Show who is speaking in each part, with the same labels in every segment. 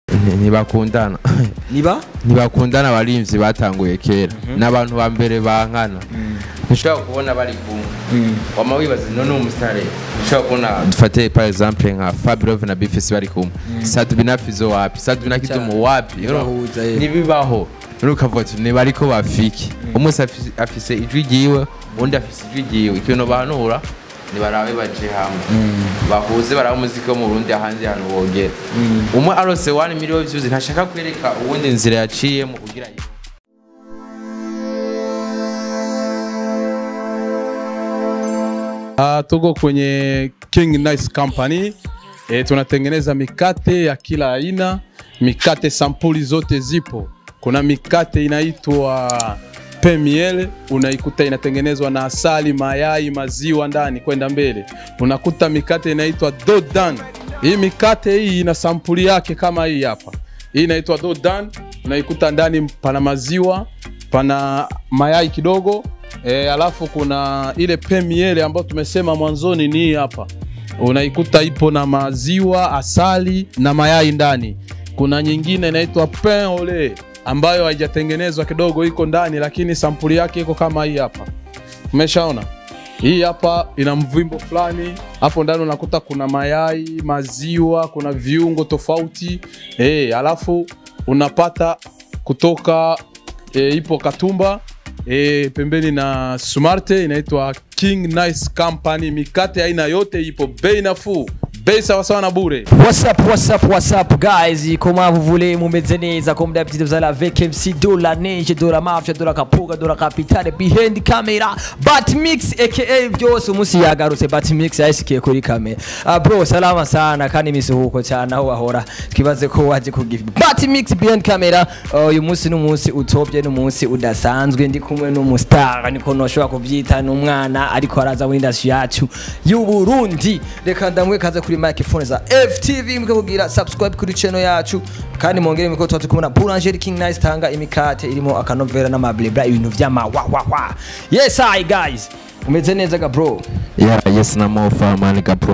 Speaker 1: Nti- ntibakundana
Speaker 2: niba
Speaker 1: ntibakundana abarimvyi batanguye kera n'abantu ba mbere bankana ntushobora kubona bari kumwe wama wibaza none umusare ntushobora kubona dufate par exemple nka Fabirov na Bifisi bari kumwe Sadbi na Fizo wapi Sadbi na Kidumu wapi
Speaker 2: Ntibahuza, eh.
Speaker 1: nibibaho none ukavuga ati ni bariko bafiki umwe afise- afise ijwi ryiwe undi afise ijwi ryiwe ikintu bahanura nibarabe baje hamwe bahuze barabe umuziki wo mu Burundi ahandi hantu bogera umwe arose 1 million views ntashaka kwereka uwundi nzira yaciyemo kugira ngo
Speaker 3: Uh, tuko kwenye King Nice Company e, tunatengeneza mikate ya kila aina, mikate sampuli zote zipo. Kuna mikate inaitwa pemiele, unaikuta inatengenezwa na asali, mayai, maziwa ndani kwenda mbele. Unakuta mikate inaitwa dodan. Hii mikate hii ina sampuli yake kama hii hapa. Hii inaitwa dodan, unaikuta ndani pana maziwa, pana mayai kidogo e, alafu kuna ile pemiele ambayo tumesema mwanzoni ni hii hapa unaikuta ipo na maziwa asali na mayai ndani kuna nyingine inaitwa pain au lait ambayo haijatengenezwa kidogo iko ndani lakini sampuli yake iko kama hii hapa umeshaona hii hapa ina mvimbo fulani hapo ndani unakuta kuna mayai maziwa kuna viungo tofauti e, alafu unapata kutoka e, ipo katumba e, pembeni na smarte inaitwa king nice company mikate aina yote ipo bei nafuu bei sawasawa na bure
Speaker 2: What's up, what's up, what's up, guys? Comment vous voulez? Mumeze neza comme d'habitude vous allez avec MC de la neige, de la mafia, de la kapuga, de la capitale behind camera, Batmix aka byose umunsi yagarutse Batmix yashikiye kuri kamera. Ah bro, salama sana kandi misuhuko cyane aho wahora. Twibaze ko waje kugive Batmix behind camera. Uh, uyu munsi n'umunsi utobye n'umunsi udasanzwe ndi kumwe n'umustar niko noshobora kubyita n'umwana ariko araza muri industry yacu y'u Burundi. Reka ndamwe kaze kuri microphone za FTV mwe kugira subscribe kuri channel yacu kandi mwongere miko tuba tukumuna Boulangerie King Nice tanga imikate irimo akanovera n'amablebra ibintu vy'ama wa wa wa. Yes hi guys. Umeze neza ga bro.
Speaker 1: yeah yes na mo farman gapro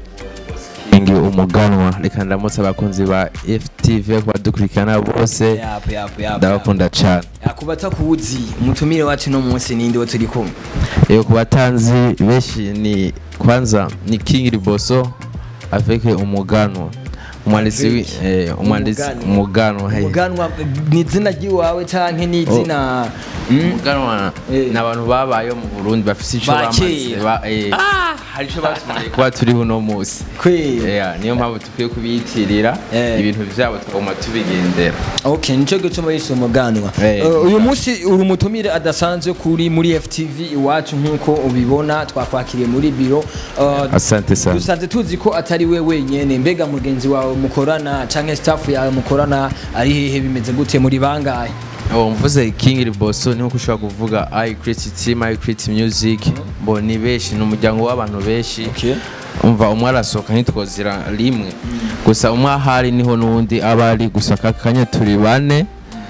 Speaker 1: ingi umuganwa reka ndamutse abakunzi ba FTV ko badukurikirana bose
Speaker 2: Yap yap yap.
Speaker 1: ndabakunda cyane
Speaker 2: Akubata kuzi umutumire wacu no munsi ninde wo turi kumwe.
Speaker 1: Yego ku batanzi benshi ni kwanza ni King Riboso avec umuganwa umwanditsi wi-
Speaker 2: Avec
Speaker 1: eh, umwanditsi
Speaker 2: umuganwa.
Speaker 1: umuganwa hey.
Speaker 2: Umuganwa ni izina ry'iwawe canke ni izina Mm?
Speaker 1: umuganwa
Speaker 2: Eh.
Speaker 1: ni abantu babayeho mu Burundi bafise ico
Speaker 2: Ba
Speaker 1: bamaze
Speaker 2: kera.
Speaker 1: ba- eh, hari ico batumariye kuba turiho uno munsi
Speaker 2: Kweli.
Speaker 1: Yeah, niyo mpamvu dukwiye kubiyitirira
Speaker 2: Eh.
Speaker 1: ibintu vyabo tukaguma tubigendera
Speaker 2: Okay, nico gituma yise umuganwa.
Speaker 1: Eh.
Speaker 2: Uh, uyu munsi uri umutumire adasanzwe kuri muri FTV iwacu nkuko ubibona twakwakiriye muri biro. Uh,
Speaker 1: asante sana
Speaker 2: dusanze tuzi ko atari we wenyene mbega mugenzi wawe mukorana canke staff yawe mukorana ari hehe bimeze gute muri bangahe
Speaker 1: Oh, mvuze King Riboso ni uko ushobora kuvuga I create team I create music bo ni benshi ni umuryango w'abantu benshi
Speaker 2: Okay.
Speaker 1: umva umwe arasohoka ntitwozira rimwe gusa umwe ahari niho n'uwundi aba ari gusa aka kanya turi bane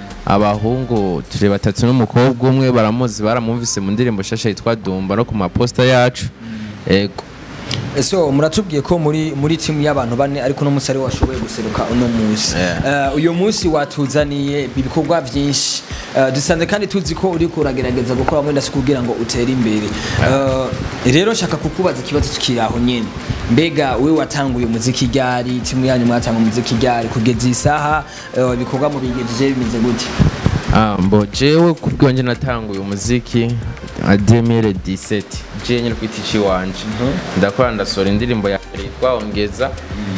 Speaker 1: abahungu turi batatu n'umukobwa umwe baramuzi baramwumvise mu ndirimbo shasha yitwa Dumba no ku maposta yacu ego
Speaker 2: so muratubwiye ko muri muri timu y'abantu bane ariko no musare washoboye guseruka uno munsi
Speaker 1: Yeah.
Speaker 2: Eh, uyu munsi watuzaniye ibikorwa byinshi Eh, dusanze kandi tuzi ko uri kuragerageza gukora muri ndasi kugira ngo utere imbere Eh, rero nshaka kukubaza ikibazo tukiri aho nyene mbega we watanguye umuziki ryari timu yanyu mwatanga umuziki ryari kugeza isaha eh, ibikorwa mu bigejeje bimeze gute
Speaker 1: Ah, mbo jewe kubwonje natanguye umuziki a 2017 je nyine kwita ici wanje ndakora ndasohora indirimbo ya mbere yitwa ongeza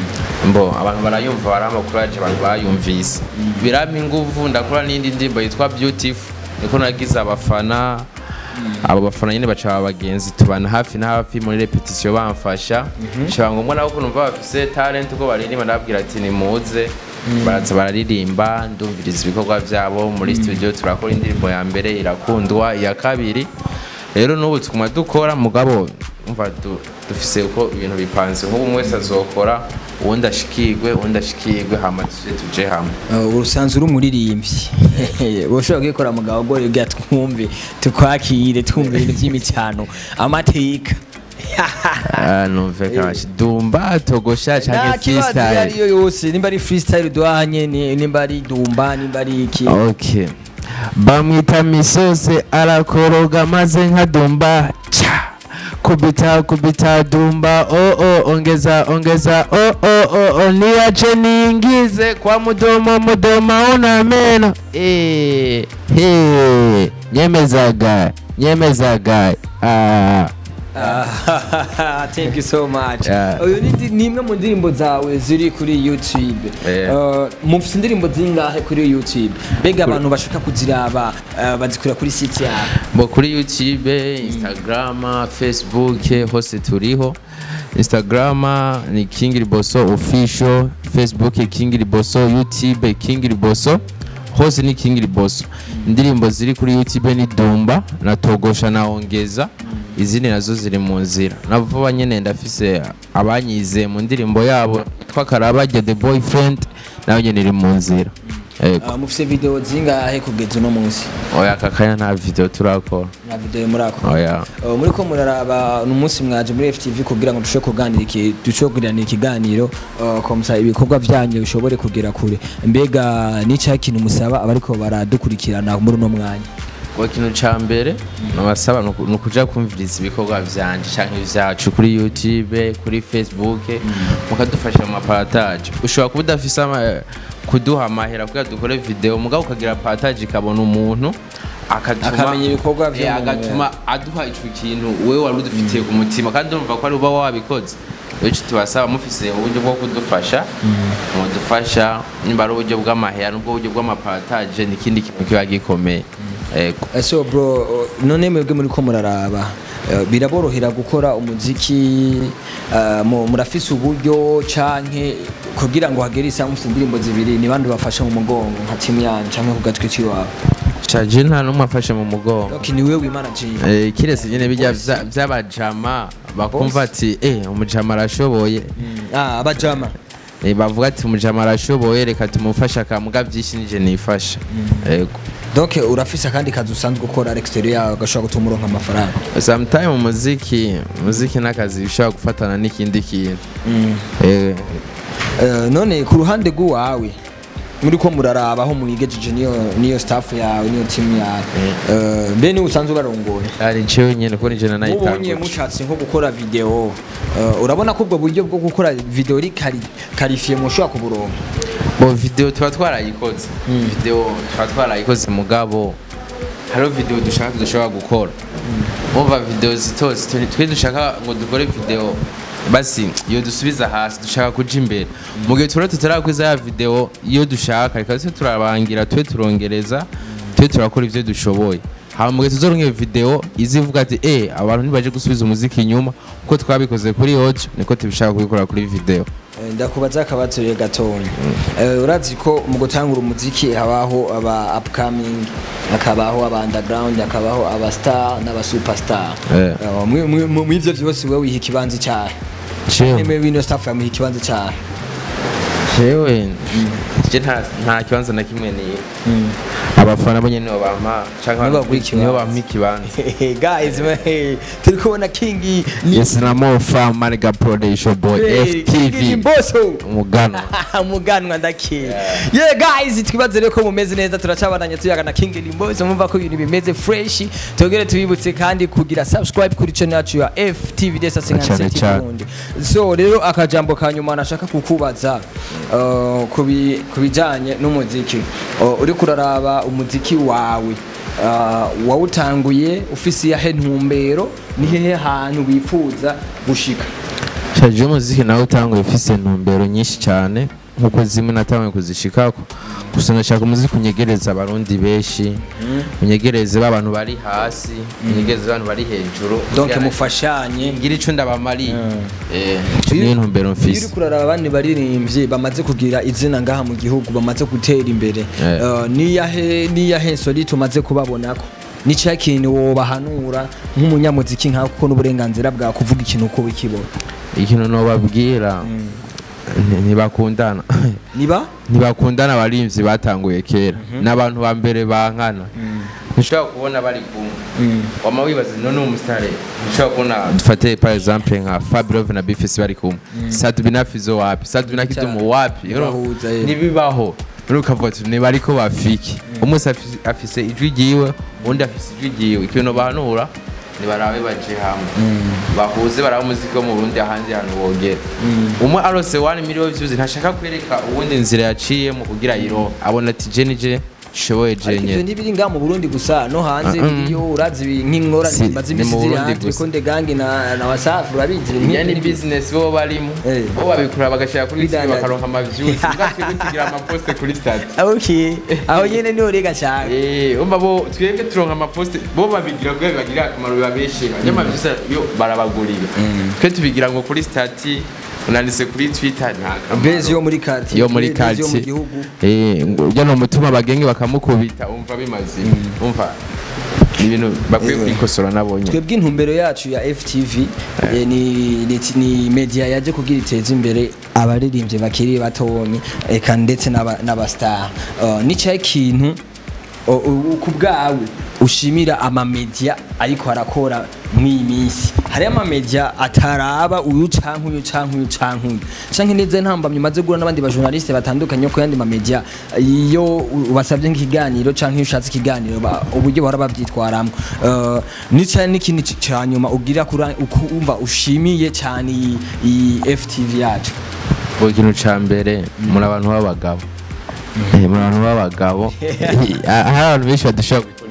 Speaker 1: mbo abantu barayumva baramakuraje abantu bayumvise birampa inguvu ndakora n'indi ndirimbo yitwa beautiful niko nagize abafana abo bafana nyine baca abagenzi tubana hafi na hafi muri repetition bamfasha nshobora ngombwa nabo ko numva bafise talent uko baririmba ndababwira ati nimuze baraza bararirimba ndumviriza ibikorwa byabo muri studio turakora indirimbo ya mbere irakundwa iya kabiri rero n'ubu tukuma dukora mugabo umva du- dufise uko ibintu bipanze nk'ubu umwe wese azokora uwundi ashikirwe uwundi ashikirwe hama tuje tuje hamwe
Speaker 2: Uh, urusanzwe uri umuririmbyi ushobora kwikora mugabo gore bwa twumve tukwakire twumve ibintu by'imicano amateka
Speaker 1: Ah, numve kashi dumba togosha
Speaker 2: nta
Speaker 1: canke
Speaker 2: kibazo iyo
Speaker 1: freestyle
Speaker 2: ariyo yose nimba ari freestyle duhanye ni- nimba ari dumba nimba ari iki
Speaker 1: okay bamwita misose arakoroga maze nka dumba cha kubita kubita dumba oh oh ongeza ongeza oh oh oh oh niache niingize kwa mudomo mudomo una meno eh he nyemezaga nyemezaga ah
Speaker 2: Ah, thank you so much
Speaker 1: Yeah.
Speaker 2: uyu ni ndi- ni imwe mu ndirimbo zawe ziri kuri youtube
Speaker 1: Yeah.
Speaker 2: Uh, mufite indirimbo zingahe kuri youtube mbega abantu bashaka kuziraba uh, bazikurira kuri site yawe
Speaker 1: bo kuri youtube instagram facebook hose turiho instagram ni king riboso official facebook king riboso youtube king riboso hose ni king riboso indirimbo ziri kuri youtube ni dumba na togosha na ongeza izindi nazo ziri mu nzira navuba nyene ndafise abanyize mu ndirimbo yabo yitwa karabajya the boyfriend nayo nyene iri mu nzira Ego.
Speaker 2: Uh, mufite video zingahe kugeza uno munsi
Speaker 1: oya kakanya nta video turakora
Speaker 2: na video muri ako
Speaker 1: oya
Speaker 2: Uh, muri ko muraraba ni umunsi mwaje muri FTV kugira ngo dushobore kuganira iki dushobore kugiranira ikiganiro uh, komsa ibikorwa byanyu bishobore kugera kure mbega n'icya kintu musaba abariko baradukurikirana muri uno mwanya
Speaker 1: Ngo ikintu ca mbere nabasaba ni uku- ni ukuja kumviriza ibikorwa vyanje canke vyacu kuri youtube kuri facebook mukadufasha mu maparataje ushobora kuba udafise ama- kuduha amahera kugira dukore video mugabo ukagira parataje ikabona umuntu akatuma-
Speaker 2: Akamenya ibikorwa vyo
Speaker 1: Eh,
Speaker 2: mu-
Speaker 1: agatuma aduha ico kintu wewe wari udufitiye ku mutima kandi urumva ko ari uba wabikoze ico tubasaba mufise uburyo bwo kudufasha mudufasha nimba ari uburyo bw'amahera n'ubwo buryo bw'amaparataje n'ikindi kintu kiba gikomeye Ego.
Speaker 2: Eh, so bro uh, none mwebwe muri ko muraraba uh, biraborohera gukora umuziki uh, mu- murafise uburyo canke kugira ngo hagere isaha mufite indirimbo zibiri ni bandi bafasha mu mugongo nka timu yanyu canke ku gatwi k'iwawe
Speaker 1: shaje nta n'umwe afashe mu mugongo
Speaker 2: okay, ni wewe wimanaginga
Speaker 1: Eh, kiretse nyine bijya vya- vy'abajama bakumva ati eh umujama arashoboye
Speaker 2: ah, abajama
Speaker 1: Eh, bavuga ati umujama arashoboye reka tumufashe akamuga vyinshi nije nifasha yego
Speaker 2: donc urafise akandi kazi usanzwe ukora à l'extérieur yawe gashobora gutuma uronka amafaranga
Speaker 1: sometime umuziki umuziki n'akazi bishobora gufatana n'ikindi kintu Eh,
Speaker 2: Eh, none ku ruhande rw'uwawe muri ko muraraba aho mwigejeje niyo niyo staff yawe niyo team yawe Eh, mbe niwe usanzwe ubarongoye
Speaker 1: ari jewe nyene ko nije
Speaker 2: mubonye
Speaker 1: nanayitanguje
Speaker 2: mushatse nko gukora video eh, urabona ko ubwo buryo bwo gukora video ri kari karifiye mushobora kuburonka
Speaker 1: bo video tuba twarayikoze video tuba twarayikoze mugabo hariho video dushaka dushobora gukora umva video zito zito twe dushaka ngo dukore video basi iyo dusubiza hasi dushaka kuja imbere mu gihe tuba tutarakwiza ya video iyo dushaka reka twe turabangira twe turongereza twe turakora ivyo dushoboye hama mu gihe tuzoronka iyo video izivuga ati eh abantu ntibaje gusubiza umuziki inyuma uko twabikoze kuri audio niko tubishaka kubikora kuri video
Speaker 2: Eh, ndakubaza akabazo rero gatonya Eh, urazi ko mu gutangura umuziki habaho aba upcoming hakabaho aba underground hakabaho aba star n'aba superstar
Speaker 1: Eh.
Speaker 2: Eh, mwi- mwi- mu- mw'ivyo vyose wewe wiha ikibanza cyahe
Speaker 1: Jewe.
Speaker 2: nimwe wino staff yamuha ikibanza cyahe
Speaker 1: jewe je nta nta kibanza na kimwe ni abafana bo nyene nibo bampa canke
Speaker 2: Nibo
Speaker 1: abantu
Speaker 2: baguha ikibanza.
Speaker 1: nibo bampa ikibanza
Speaker 2: guys man, turi kubona king ni
Speaker 1: yes na mofa maniga production boy
Speaker 2: Hey, King
Speaker 1: ftv
Speaker 2: Mbosso
Speaker 1: umugana
Speaker 2: muganwa ndakeye yeah guys twibaze rero ko mumeze neza turacabandanya tuyaga na King Limbozo mumva ko ibintu bimeze fresh tugere tubibutse kandi kugira subscribe kuri channel yacu ya FTV Desa
Speaker 1: Cyane
Speaker 2: 57
Speaker 1: cyane.
Speaker 2: Burundi so rero akajambo ka nyuma nashaka kukubaza uh, kubi kubijanye n'umuziki uh, uri kuraraba umuziki wawe uh, wawutanguye ufise yahe ntumbero ni hehe hantu wifuza gushika
Speaker 1: shaje umuziki nawe utanguye ufise intumbero nyinshi cyane nkuko zimwe natanguye kuzishikako gusa ndashaka umuziki unyegereza abarundi benshi unyegereze b'abantu bari hasi unyegereze b'abantu bari hejuru
Speaker 2: donc
Speaker 1: Kugira-
Speaker 2: mufashanye
Speaker 1: ngira ico ndabamariye eh ico niyo ntumbero
Speaker 2: iyo
Speaker 1: mfise
Speaker 2: uri kurara abandi baririmbyi bamaze kugira izina ngaha mu gihugu bamaze gutera imbere
Speaker 1: Eh.
Speaker 2: Eh, niyahe niyahe soli tumaze kubabonako ni cya kintu wobahanura nk'umunyamuziki nkawe kuko n'uburenganzira bwa kuvuga ikintu uko wikibona
Speaker 1: ikintu nobabwira nti- ntibakundana
Speaker 2: niba
Speaker 1: ntibakundana abarimvyi batanguye kera n'abantu ba mbere bankana ntushobora kubona bari kumwe wama wibaza none umusitari ntushobora kubona dufate par exemple nka Fabio na Bifes bari kumwe Sadbi na Fizo wapi Sadbi na Kidumu wapi
Speaker 2: Bahuza, eh.
Speaker 1: nibibaho rero ukavuga ati ni bariko bafiki umwe afise- afise ijwi ryiwe undi afise ijwi ryiwe ikintu bahanura nibarabe baje hamwe bahuze barabe umuziki wo mu Burundi ahandi hantu bogera umwe arose 1 million views ntashaka kwereka uwundi nzira yaciyemo kugira yiro abona ati je nije shoboye je
Speaker 2: Ariko ivyo
Speaker 1: nyene
Speaker 2: ntibiri ngaha mu Burundi gusa no hanze
Speaker 1: Ah, mm.
Speaker 2: biriyo urazi ibi nk'inkora
Speaker 1: Si,
Speaker 2: maze
Speaker 1: ni
Speaker 2: imisi
Speaker 1: mu
Speaker 2: ziri
Speaker 1: Burundi
Speaker 2: hanze
Speaker 1: gusa.
Speaker 2: konde gangi na na wasafi urabizi ibintu
Speaker 1: iya ni
Speaker 2: nk'ibyo.
Speaker 1: business bo barimo
Speaker 2: Eh.
Speaker 1: bo babikora bagashira kuri TV
Speaker 2: Bidandaza.
Speaker 1: bakaronka ama views ngatwe tugira ama post kuri stade
Speaker 2: okay aho nyene niho rega cyane
Speaker 1: Eh, umva bo twebwe turonka ama post bo babigira kugira bagirire akamaro bibabeshe nyama vyose yo barabagurira twe tubigira ngo kuri stati unanditse kuri Twitter nta kamaro.
Speaker 2: base yo muri quartier
Speaker 1: yo muri
Speaker 2: base yo mu
Speaker 1: quartier
Speaker 2: gihugu
Speaker 1: eh ngo ujya no mutuma abagenge bakamukubita umva bimaze umva ni ibintu bakwiye
Speaker 2: Eh.
Speaker 1: kwikosora nabonye
Speaker 2: twebwe intumbero yacu ya FTV eh, ni, ni, ni media yaje kugira iteza imbere abaririmbyi bakiri batonyi eka ndetse n'aba- n'abastar uh, nicyo kintu o- u- ku bwawe ushimira amamedia ariko arakora mw'iyi minsi hariyo amamedia ataraba uyu canke uyu canke uyu canke uyu canke neza ntambamye umaze guhura n'abandi bajournaliste batandukanye ko yandi mamedia iyo u- ubasabye nk'ikiganiro canke iyo ushatse ikiganiro ba- uburyo bahora bavyitwaramwo uh, nica n'ikindi c- ca nyuma ugira kura ukumva ushimiye cyane iyi- iyi FTV yacu
Speaker 1: buri kintu ca mbere muri abantu b'abagabo Eh, muri abantu b'abagabo Ah, hari abantu benshi badashobora gukora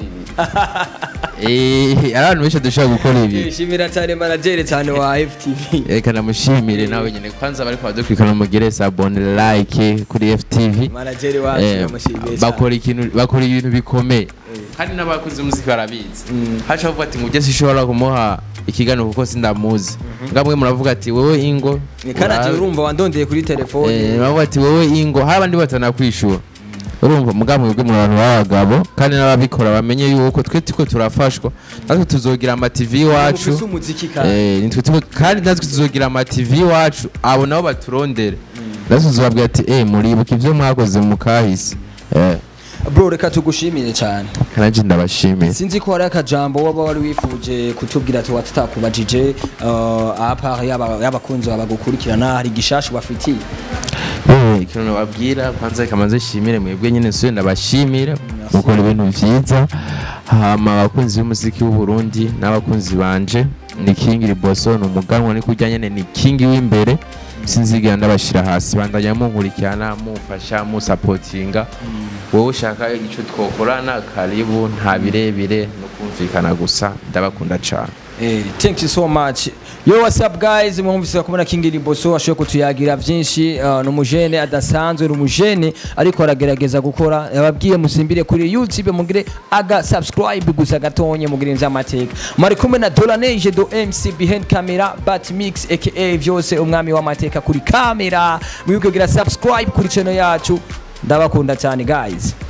Speaker 1: ibi Eh, hari abantu benshi badashobora gukora ibi
Speaker 2: shimira cyane manager cyane wa FTV
Speaker 1: reka namushimire nawe nyine kwanza bariko badukurikirana mugire sabone like kuri FTV
Speaker 2: manager wacu
Speaker 1: Eh,
Speaker 2: namushimiye cyane
Speaker 1: bakora ikintu bakora ibintu bikomeye kandi n'abakozi b'umuziki barabizi haca bavuga ati ngujye sishobora kumuha ikiganiro kuko sindamuzi ngamwe muravuga ati wowe ingo
Speaker 2: kanaje
Speaker 1: urabe-
Speaker 2: urumva wandondeye kuri telefone
Speaker 1: Eh, bavuga ati wowe ingo hari abandi batanakwishura urumva mugamwe bwe mu bantu b'abagabo kandi n'ababikora bamenye yuko twe tuko turafashwa natwe tuzogira ama TV iwacu
Speaker 2: ufise umuziki kandi
Speaker 1: Eh, nitwe tuko- kandi natwe tuzogira ama TV iwacu abo nabo baturondere natwe tuzobabwira ati eh muribuka ivyo mwakoze mu kahise eh
Speaker 2: bro reka tugushimire cyane
Speaker 1: kanaje ndabashimiye
Speaker 2: sinzi ko hari akajambo waba wari wifuje kutubwira ati watutakubajije uh, apa yaba y'abakunzi babagukurikirana hari igishasha bafitiye
Speaker 1: Eh, ikintu nababwira kwanza kamaze shimire mwebwe nyine nsuye ndabashimira mukora ibintu vyiza hama abakunzi b'umuziki w'u Burundi n'abakunzi banje ni King Riboso ni umuganwa ni kurya nyene ni King w'imbere sinzigera ndabashira hasi bandanya munkurikirana mumfasha musapotinga wowe ushaka ico twokorana karibu nta birebire no kumvikana gusa ndabakunda cane
Speaker 2: Eh, thank you so much yo what's up guys mwumvise kumena King Liboso ashoboye kutuyagira byinshi uh, ni umujene adasanzwe ni umujene ariko aragerageza gukora yababwiye musimbire kuri YouTube mugire aga subscribe gusa gatonye mugire nz'amateka mari kumwe na Dolanege do MC behind camera but mix aka vyose umwami w'amateka kuri kamera mwibuke kugira subscribe kuri channel yacu ndabakunda cyane guys